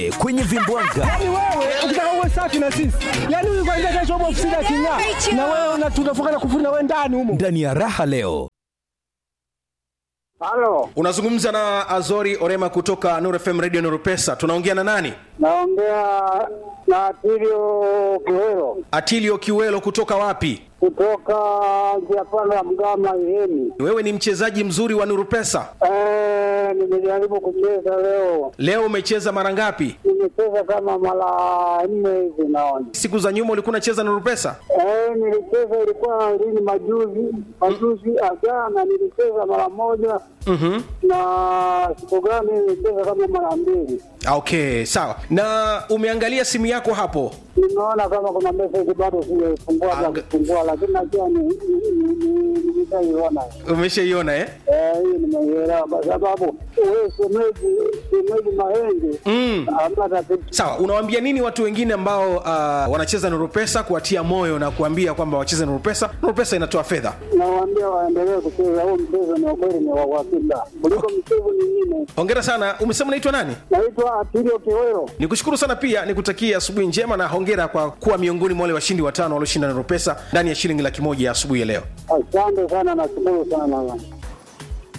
E, kwenye vimbwanga Yaani wewe ukitaka uwe safi na sisi, yaani huyu kwanza kesho upo ofisini aking'aa, na wewe una- tunafunga na kufuri na wewe ndani humo. ndani ya raha leo Halo, unazungumza na azori orema kutoka Nuru fm radio Nuru pesa tunaongea na nani naongea na Atilio Kiwero atilio kiwelo kutoka wapi kutoka njia panda ya Mgama Ihemi. wewe ni mchezaji mzuri wa Nuru pesa Eh, nimejaribu kucheza leo, leo umecheza mara ngapi nimecheza kama mara nne hivi naona. siku za nyuma ulikuwa unacheza Nuru pesa Eh, nilicheza ilikuwa lini majuzi majuzi ajana nilicheza mara moja mm-hmm. na siku gani nilicheza kama mara mbili. okay sawa na umeangalia simu yako hapo Nimeona kama kuna message bado sijafungua Anga- za kufungua, lakini najua ni ni- ni- ni- nimeshaiona. umeshaiona eh? Eh, hii nimeielewa kwa sababu wewe shemeji shemeji Mahenge mm. hamna tatizo. sawa unawaambia nini watu wengine ambao uh, wanacheza Nuru pesa kuwatia moyo na kuambia kwamba wacheze Nuru pesa Nuru pesa inatoa fedha Nawaambia waendelee kucheza huu mchezo, ni ukweli, ni wa uhakika kuliko michezo mingine. hongera sana umesema unaitwa nani Naitwa Atilio Kiwero. nikushukuru sana pia nikutakia asubuhi njema na hongera kwa kuwa miongoni mwa wale washindi watano walioshinda Nuru pesa ndani ya shilingi laki moja ya asubuhi ya leo Asante sana, nashukuru sana.